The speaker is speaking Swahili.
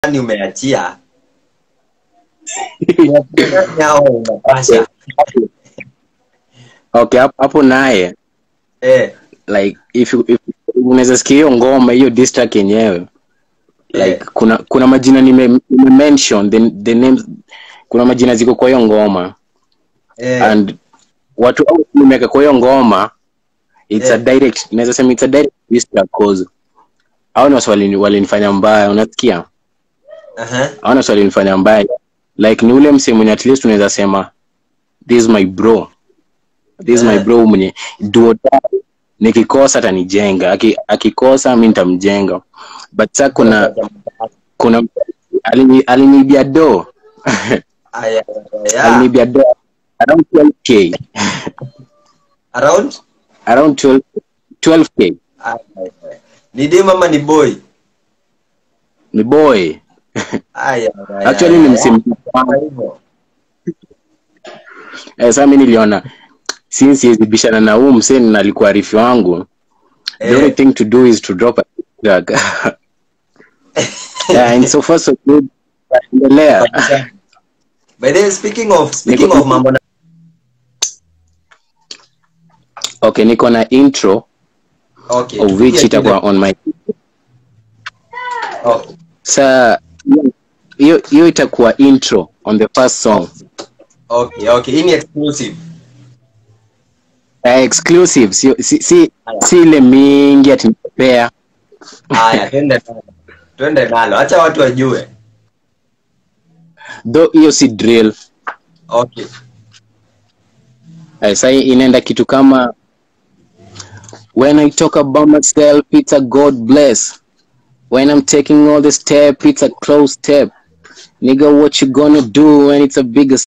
gani umeachia nyao unapasha okay hapo- hapo naye eh, like if, you- if unaweza sikia hiyo ngoma hiyo diss track yenyewe like eh, kuna kuna majina nime, nime mention the, the names kuna majina ziko kwa hiyo ngoma eh, and watu au nimeweka kwa hiyo ngoma it's a Eh. direct naweza sema it's a direct diss track cause hao ni watu walini- walinifanya mbaya unasikia aha, hao ni watu walinifanya mbaya like ni ule msee mwenye at least unaweza sema this is my bro this is my Eh. bro mwenye duo nikikosa atanijenga Aki- akikosa mi nitamjenga but sa kuna kuna alini- aliniibia do Aya, aya, aya. aliniibia do around 12k around around 12 12k Aya, aya. ni dem ama ni boy ni boy Aya, aya, actually ni aya. msimu Kwa hivyo, eh, saa mi niliona since siwezi bishana na huu msee na alikuwa arifi wangu the only eh, thing to do is to drop a track yeah, and so far so good endelea by the way, speaking of speaking Niko- of mambo na okay niko na intro okay of which tupigie itakuwa kile- on my okay sa hiyo hiyo itakuwa intro on the first song okay okay hii ni exclusive uh, exclusive si, si, si, si ile mingi atinipea haya twende nalo twende nalo acha watu wajue though hiyo si drill okay uh, sa inaenda kitu kama when i talk about myself it's a god bless when i'm taking all the step it's a close step nigga what you gonna do when it's a bigger